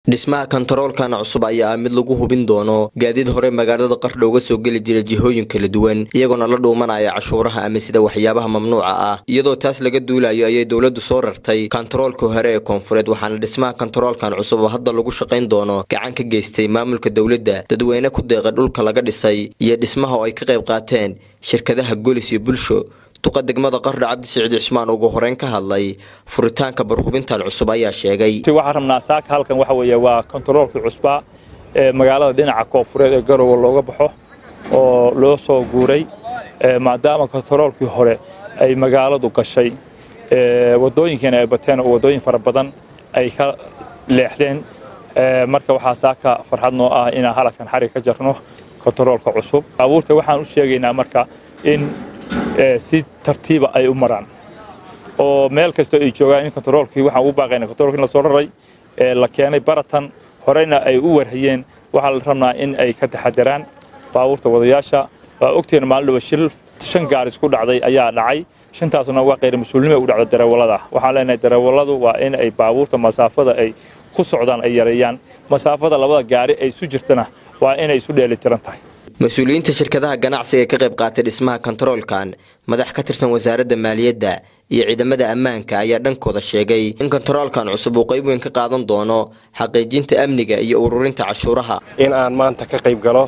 dhismaha kontaroolkan cusub ayaa ah mid lagu hubin doono gaadiid hore magaalada qardho uga soo geli jira jihooyin kala duwan iyagoona la dhuumanaya cashuuraha ama sida waxyaabaha mamnuuca ah iyadoo taas laga duulayo ayay dowladdu soo rartay kontaroolka hore ee koonfureed waxaana dhismaha kontaroolkan cusub oo hadda lagu shaqayn doono gacan ka geystay maamulka dowladda dadweyne ku deeqa dhulka laga dhisay iyo dhismaha oo ay ka qayb qaateen shirkadaha golis iyo bulsho duqa degmada qardho cabdi siciid cismaan ugu horeyn ka hadlay furitaanka barhubintan cusub ayaa sheegay waxaan rabnaa saaka halkan waxa weeye waa kontaroolkii cusbaa ee magaalada dhinaca koonfureed ee garowe looga baxo oo loo soo guuray maadaama kontaroolkii hore ay magaaladu gashay wadooyinkiina ay bateen oo wadooyin fara badan ay ka leexdeen marka waxaa saaka farxad noo ah inaan halkan xarig ka jarno kontaroolka cusub baabuurta waxaan u sheegaynaa marka in si tartiiba ay u maraan oo meel kastoo ay joogaan in kontaroolkii waxaan ugu baaqayna kontaroolkii la soo raray ee la keenay baratan horeyna ay u warhayeen waxaa la rabnaa in ay ka taxadaraan baabuurta wadayaasha waa ogteen maalin dhaba shil shan gaaris ku dhacday ayaa dhacay shantaasna waa qayr mas-uulnimo u dhacda darawallada waxaan leenahay darawalladu waa in ay baabuurta masaafada ay ku socdaan ay yareeyaan masaafada labada gaari ay isu jirtana waa inay isu dheelitiran tahay mas-uuliyiinta shirkadaha ganacsiga ee ka qayb qaatay dhismaha kontaroolkan madax ka tirsan wasaaradda maaliyadda iyo ciidamada ammaanka ayaa dhankooda sheegay in kontaroolkan cusub uu qayb weyn ka qaadan doono xaqiijinta amniga iyo ururinta cashuuraha in aan maanta ka qayb galo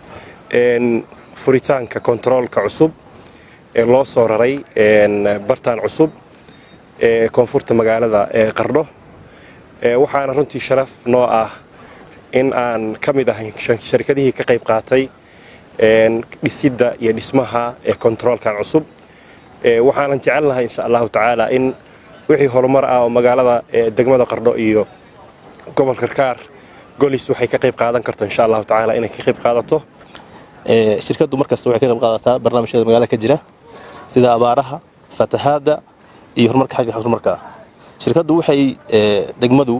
furitaanka kontaroolka cusub ee loo soo raray bartaan cusub ee koonfurta magaalada ee qardho waxaana runtii sharaf noo ah in aan ka mid ahay sharkadihii ka qayb qaatay dhisidda iyo dhismaha ee kontaroolkan cusub waxaanan jecel lahay insha allahu tacaala in wixii horumar ah oo magaalada degmada qardho iyo gobolka karkaar golis waxay ka qayb qaadan karto insha allahu tacaala inay ka qayb qaadato shirkaddu markasta waxay ka qayb qaadataa barnaamijyada magaalada ka jira sida abaaraha fatahaadda iyo horumarka xagga horumarka ah shirkaddu waxay degmadu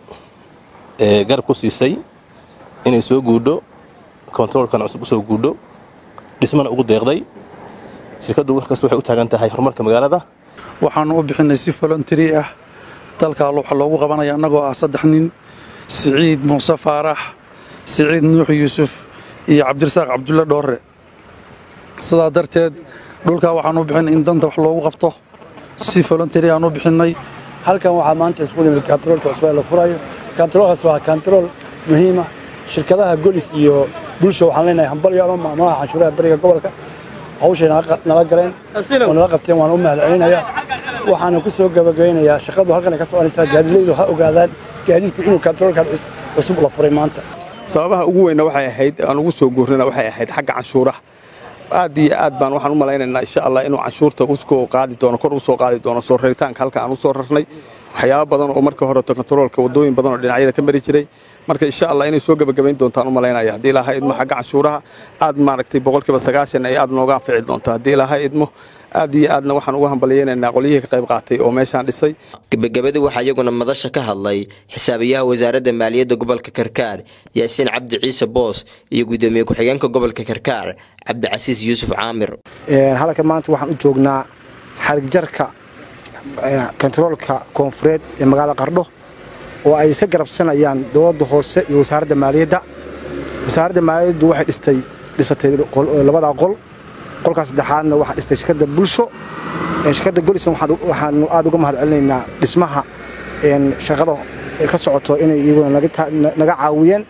garab ku siisay inay soo guudho kontaroolkan cusub usoo guudho dhismana ugu deeqday shirkaddu markasta waxay u taagan tahay horumarka magaalada waxaanu u bixinay si voluntary ah dalkaa waxa loogu qabanaya annagoo ah saddex nin siciid muuse faarax siciid nuux yuusuf iyo cabdirasaaq cabdulle dhoorre sidaa darteed dhulkaa waxaan u bixinay in danta wax loogu qabto si voluntary aan u bixinnay halkan waxaa maanta isku nimid kontaroolka cusub ee la furayo kontaroolkaas waa kontarool muhiima shirkadaha golis iyo bulsho waxaan leenahay hambalyaalo maamulaha canshuuraha beriga gobolka hawshay nala galeen oo nala qabteen waan u mahad celinayaa waxaana ku soo gabagabeynayaa shaqadu halkan ay ka soconaysaa gaadiidleydu ha ogaadaan gaadiidku inuu kontaroolkan cusub la furay maanta sababaha ugu weynna waxay ahayd aan ugu soo guurnana waxay ahayd xagga canshuuraha aad iyo aad baan waxaan u malaynaynaa insha allah inuu canshuurta usoo qaadi doono kor usoo qaadi doono soo raritaanka halka aan u soo rarnay waxyaaba badan oo marka horeto kontaroolka wadooyin badan oo dhinacyada ka mari jiray marka insha allah inay soo gebagabayn doontaan u malaynaya haddii ilaaha idmo xagga canshuuraha aad maaragtay boqolkiiba sagaashan ay aad nooga anfici doonto haddii ilaaha idmo aad iyo aadna waxaan uga hambalyaynaynaa qolyihii ka qayb qaatay oo meeshaan dhisay gebagabadii waxaa iyaguna madasha ka hadlay xisaabiyaha wasaaradda maaliyadda gobolka karkaar yaasiin cabdi ciise boos iyo guddoomiye ku-xigeenka gobolka karkaar cabdicasiis yuusuf caamir halkan maanta waxaan u joognaa xarigjarka kontaroolka koonfureed ee magaalada qardho oo ay iska garabsanayaan dowladda hoose iyo wasaaradda maaliyadda wasaaradda maaliyaddu waxay dhistay dhisatay labada qol qolkaas saddexaadna waxaa dhistay shirkadda bulsho shirkadda golisna waxaanu aad uga mahad celinaynaa dhismaha shaqada ka socoto inay iyaguna naga caawiyeen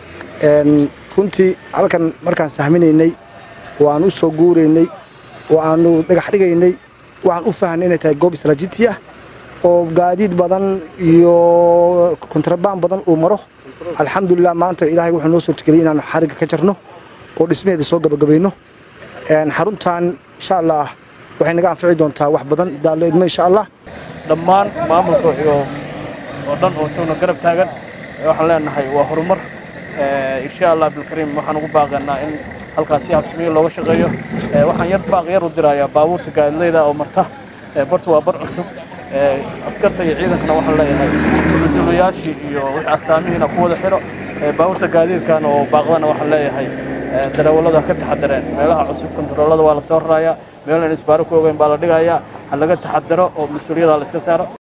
runtii halkan markaan sahminaynay oo aan u soo guuraynay oo aanu dhagax dhigaynay waxaan u fahnay inay tahay goob istraatiiji ah oo gaadiid badan iyo kontrabaan badan uu maro alxamdulilah maanta ilaahay wuxuu noo soo tugeliyay inaanu xarigga ka jarno oo dhismaheeda soo gabagabayno xaruntan insha allah waxay naga anfici doontaa wax badan daaleedmo insha allah dhammaan maamulka oo dhan oo isaguna garab taagan waxaan leenahay waa horumar insha allah bilkariim waxaan ugu baaqaynaa in halkaas si habsamiyo looga shaqeeyo waxaan yar baaq yar u dirayaa baabuurta gaadileyda oo marta bartu waa bar cusub askarta iyo ciidankana waxaan leeyahay dulayaashii iyo wixii astaamihiina ku wada xidho baabuurta gaadiidkan oo baaqdana waxaan leeyahay darawallada ka taxadareen meelaha cusub kontaroolada waa la soo rarayaa meelan isbaaro ku ogeyn baa la dhigayaa ha laga taxadaro oo mas-uuliyada la iska saaro